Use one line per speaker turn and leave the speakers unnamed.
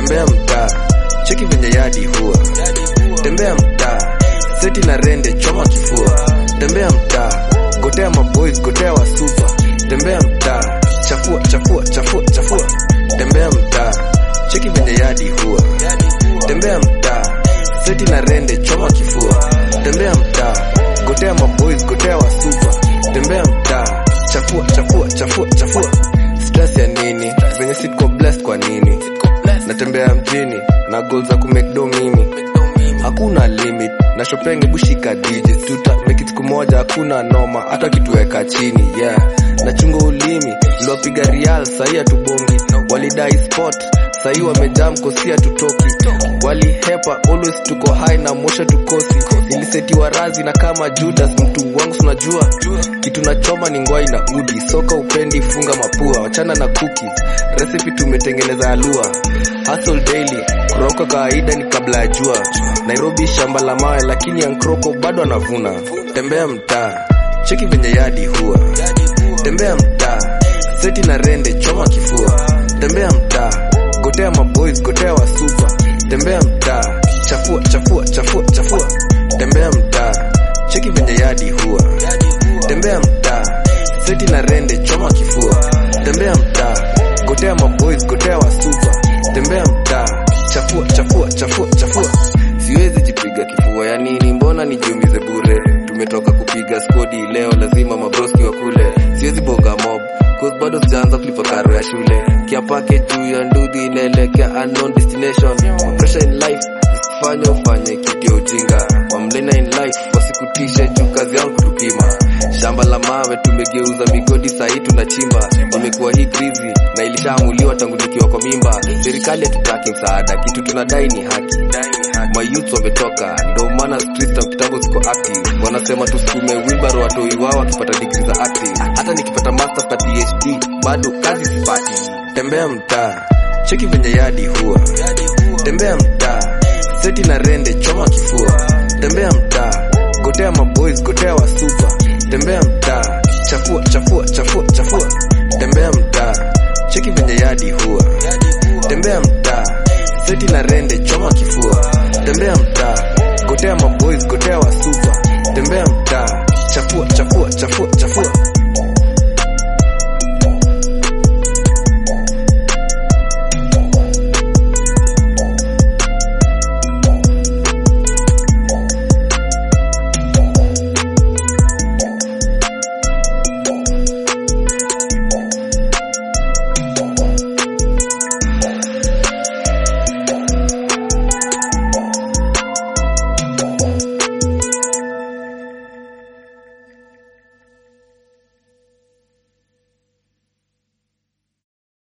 tembea mtaa cheki venye yadi huwa tembea mtaa seti na rende choma kifua tembea mtaa gotea maboys gotea wasupa tembea mtaa chafua chafua chafua chafua tembea mtaa cheki venye yadi huwa tembea mtaa seti na rende choma kifua tembea mtaa gotea maboys gotea wasupa tembea mtaa chafua chafua chafua chafua stress ya nini venye sitko blessed kwa nini natembea mjini na goal za kumekdo mimi hakuna limit na shopenge bushika digits tuta make it siku moja hakuna noma hata kituweka chini yeah nachunga ulimi liwapiga real sahii hatubongi walidai spot sahii wamejaa mkosia tutoki walihepa always tuko high na mosha tukosi nilisetiwa razi na kama judas mtu wangu sunajua kitu nachoma ni ngwai na udi soka upendi funga mapua wachana na cookies recipe tumetengeneza alua hustle daily kuroka kawaida ni kabla ya jua nairobi shamba la mawe lakini yankroko bado anavuna tembea mtaa cheki venye yadi huwa tembea mtaa seti na rende choma kifua tembea mtaa gotea maboys gotea wasupa tembea mtaa chafua chafua chafua chafua tembea mtaa cheki venye yadi huwa tembea mtaa seti na rende choma kifua tembea mtaa gotea maboys gotea wasupa tembea mtaa chafua chafua chafua chafua siwezi jipiga kifua ya nini mbona nijiumize bure tumetoka kupiga skodi leo lazima mabroski wa kule siwezi bonga mob cause bado sijaanza kulipa karo ya shule kiapake juu ya ndudhi inaelekea unknown destination pressure in life fanya ufanye kitu ya ujinga wamlena in life wasikutishe juu kazi yangu kutupima shamba la mawe tumegeuza migodi sahii tunachimba imekuwa hii krizi na ilishaamuliwa tangu nikiwa kwa mimba serikali hatutaki msaada kitu tunadai ni haki mayouth wametoka ndo maana streets za kitambo ziko active wanasema tusukume wilbaro watoi wao wakipata digri za acting hata nikipata masters na phd bado kazi sipati tembea mtaa cheki venye yadi huwa tembea mtaa seti na rende choma kifua tembea mtaa gotea maboys gotea wasupa tembea mtaa chafua chafua chafua chafua tembea mtaa cheki venye yadi huwa tembea mtaa seti na rende choma kifua tembea mtaa gotea maboys gotea wasupa tembea mtaa chafua chafua chafua chafua